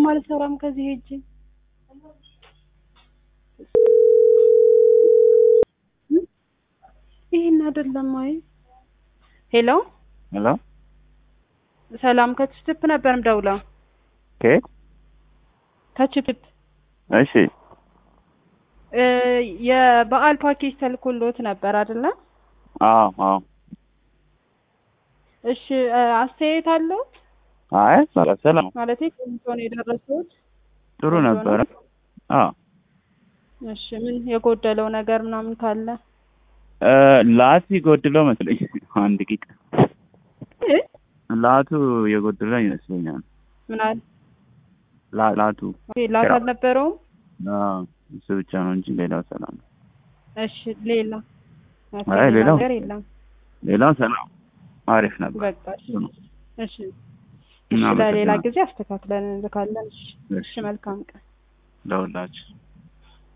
አልሰራም ከዚህ ሄጄ ይሄን አይደለም። አይ ሄሎ ሄሎ ሰላም ከችፕ ነበር ምደውለው ከየት? ከችፕ እሺ እ የበዓል ፓኬጅ ተልኮሎት ነበር አይደለ? አዎ አዎ። እሺ እ አስተያየት አለው አይ በቃ ሰላም ማለቴ ቆንጆ ነው የደረሱት? ጥሩ ቆንጆ ነበረ። ነው? አዎ እሺ ምን የጎደለው ነገር ምናምን ካለ እ ላት የጎደለው መስለኝ አንድ ቂጥ እ ላቱ የጎደለው ይመስለኛል። ምን አለ ላ- ላቱ ኦኬ፣ ላት አልነበረውም? አዎ እሱ ብቻ ነው እንጂ ሌላው ሰላም ነው። እሺ ሌላ አይ ሌላው ነገር የለም። ሌላው ሰላም አሪፍ ነበር። በቃ እሺ ጥሩ ነው። እሺ እሺ ለሌላ እናመሰግናለን። ጊዜ አስተካክለን እንልካለን። እሺ እሺ እሺ መልካም ቀን። ለሁላችሁ